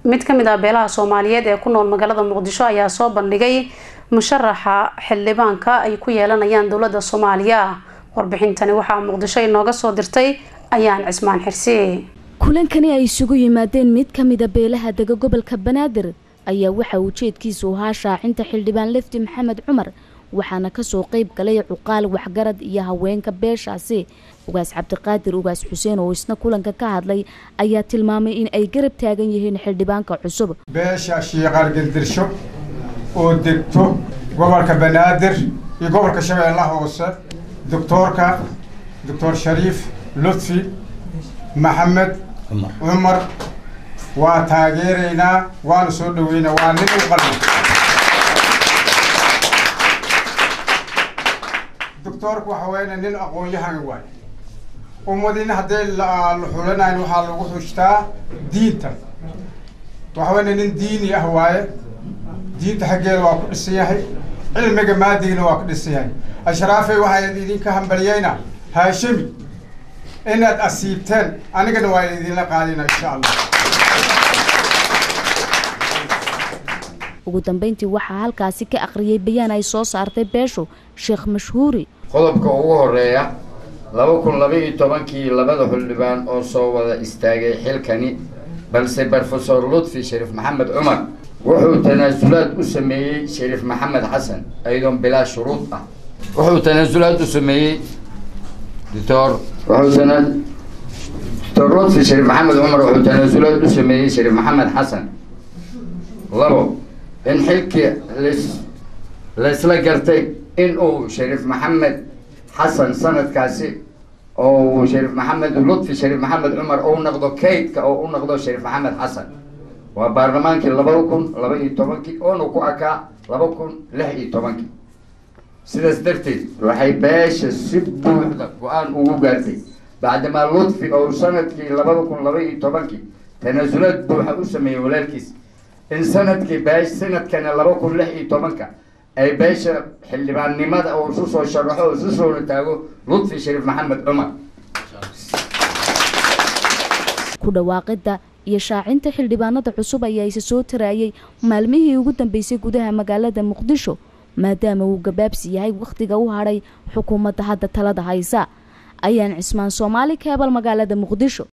mid ka mid ah beelaha soomaaliyeed ee ku nool magaalada muqdisho ayaa soo bandhigay musharaxa xildhibaanka ay ku yeelanayaan dowladda soomaaliya warbixintani waxaa muqdisho inooga soo dirtay ayaan cismaan xirsi kulankani ay isugu yimaadeen mid ka mida beelaha dega gobolka banaadir ayaa waxa ujeedkiisu ahaa shaacinta xildhibaan lefti maxamed cumar waxaana kasoo qeyb galay cuqaal waxgarad iyo haweenka beeshaasi ugaas cabdiqaadir ugaas xuseen oo isna kulanka ka hadlay ayaa tilmaamay in ay garab taagan yihiin xildhibaanka cusub beesha shiiqaal geldirsho oo degto gobolka banaadir iyo gobolka shabeellaha hoose doctoorka doctor shariif lutfi maxamed cumar waa taageeraynaa waana soo dhaweynaa waa nin u qalbi doctoorku waxa weya nin aqoon-yahan waay ummadina haddee la xulanayn waxaa lagu xujtaa diinta waxa weya nin diini ah waaye diinta xaggeeda waa ku dhisan yahay cilmiga maadigina waa ku dhisan yahay ashraafey waxaa idinka hambaliyeyna haashimi inaad asiibteen anigana waa idinla qaadina insha allah ugu dambeyntii waxaa halkaasi ka akhriyay bayaan ay soo saartay beeshu sheekh mashhuuri qodobka ugu horeeya laba kun laba iyo tobankii labada xildhibaan oo soo wada istaagay xilkani balse brofesor lutfi shariif maxamed cumar wuxuu tanaasulaad u sameeyey shariif maxamed xasan ayadoon bilaa shuruud ah wuxuu tanaasulaad u sameeyey doctor wuxuu tana doctor lutfi shariif maxamed cumar wuxuu tanaasulaad u sameeyey shariif maxamed xasan labo in xilkii las laysla gartay in uu shariif maxamed xasan sanadkaasi oo shariif maxamed lutfi shariif maxamed cumar ou noqdo kaydka oo u noqdo shariif maxamed xasan waa baarlamaankii laba kun laba iyo tobankii oona ku akaa laba kun lix iyo tobankii sidaas darteed waxay beesha si buuxda go-aan ugu gaartay bacdamaa lutfi oo sanadkii labada kun laba iyo tobankii tanaasulaad buuxa u sameeyey walaalkiis in sanadkii beesh sanadkana laba kun lix iyo tobanka ay beesha xildhibaannimada oo isu soo sharaxo oo isu soona taago lutfi shariif maxamed cumar ku dhawaaqida iyo shaacinta xildhibaanada cusub ayaa isa soo taraayay maalmihii ugu dambeysay gudaha magaalada muqdisho maadaama uu gabaabsi yahay wakhtiga u hadhay xukuumadda hadda talada haysa ayaan cismaan soomaali keebal magaalada muqdisho